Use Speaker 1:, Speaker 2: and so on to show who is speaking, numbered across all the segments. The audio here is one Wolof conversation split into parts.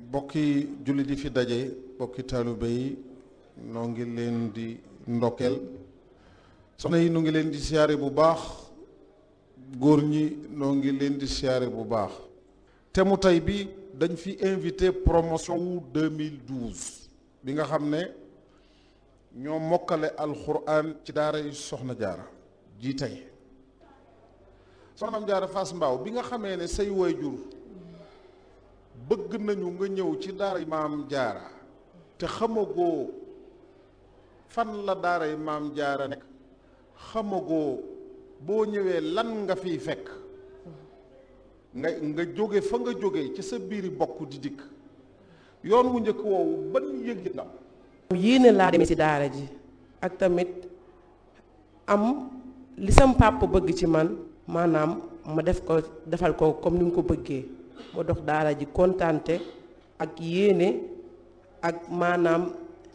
Speaker 1: bokki jullit yi fi daje bokki taalibe yi noo ngi leen di ndokkeel soxna yi noo ngi leen di siyaare bu baax góor ñi noo ngi leen di siyaare bu baax te mu tey bi dañ fi invité promotion wu 2012 bi nga xam ne ñoo mokkale alxuraan ci daara yi soxna jaara ji tey soxna jaara Fass Mbaaw bi nga xamee ne say waajur bëgg nañu nga ñëw ci daara maam jaara te xamagoo fan la daara maam jaara nekk xamagoo boo ñëwee lan nga fiy fekk nga nga jóge fa nga jóge ci sa biiri bokk di dikk yoon wu njëkk woowu ban yëg la
Speaker 2: yéene laa demee ci daara ji ak tamit am li sam pàpp bëgg ci man maanaam ma def ko defal ko comme ni mu ko bëggee ma dox daara ji kontante ak yéene ak maanaam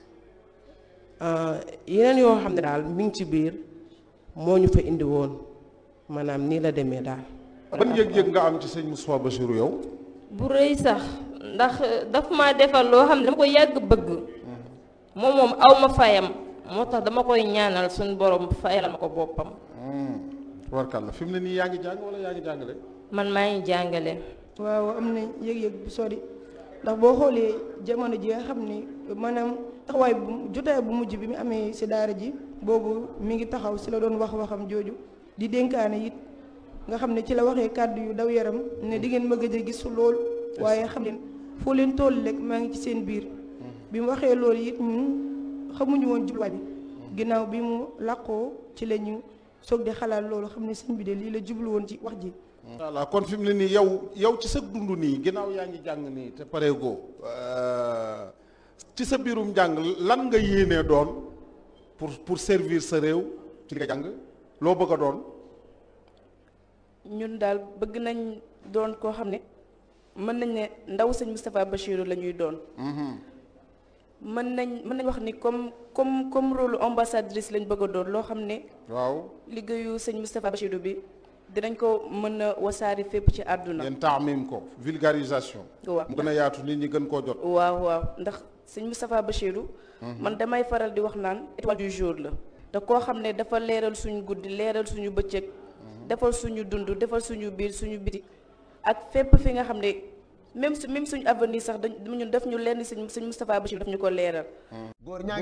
Speaker 2: yeneen yoo xam ne daal mi ngi ci biir moo ñu fa indi woon maanaam nii la demee daal.
Speaker 1: ban yëg-yëg nga am ci sëñ Moustapha Bassirou yow.
Speaker 3: bu rëy sax ndax daf ma defal loo xam ne dama ko yàgg bëgg. moom moom aw ma fayam moo tax dama koy ñaanal suñu borom fayal ma ko boppam.
Speaker 1: warkal la fi mu ne nii yaa ngi jàng wala yaa ngi jàngale.
Speaker 3: man maa ngi jàngale.
Speaker 4: waaw am na yëg-yëg bu sori ndax boo xoolee jamono ji nga xam ni maanaam taxawaay bu jotaay bu mujj bi mu amee si daara ji boobu mi ngi taxaw si la doon wax waxam jooju di dénkaane it nga xam ne ci la waxee kàddu yu daw yaram ne di ngeen ma gëj a gis lool waaye xam leen foo leen toll rek maa ngi ci seen biir bi mu waxee loolu it ñun xamuñu woon jubluwaay bi ginnaaw bi mu làqoo ci la ñu soog di xalaat loolu xam ne sëñ bi de lii la jublu woon ci wax ji
Speaker 1: voilà kon fi mu ne nii yow yow ci sa dund nii ginnaaw yaa ngi jàng nii te pareegoo ci sa biirum jàng lan nga yéenee doon pour pour servir sa réew ci li nga jàng loo bëgg a doon.
Speaker 2: ñun daal bëgg nañ doon koo xam ne mën nañ ne ndaw sëñ Moustapha Bassirou la ñuy doon. mën nañ mën nañ wax ni comme comme comme rôle ambassadrice lañ bëgg a doon loo xam ne.
Speaker 1: waaw
Speaker 2: liggéeyu sëñ Moustapha Bassirou bi. dinañ ko mën a wasaari fépp ci àdduna.
Speaker 1: ngeen taamim ko vulgarisation.
Speaker 2: waaw
Speaker 1: mu gën a yaatu nit ñi gën koo jot.
Speaker 2: waaw waaw ndax sëñ Moustapha Bassirou. man damay faral di wax naan étoile du jour la. te koo xam ne dafa leeral suñu guddi leeral suñu bëccëg. defal suñu dund defal suñu biir suñu biti. ak fépp fi nga xam ne même su même suñu avenir sax dañ ñun def ñu lenn sëñ sëñ Moustapha Bassirou daf ñu ko leeral.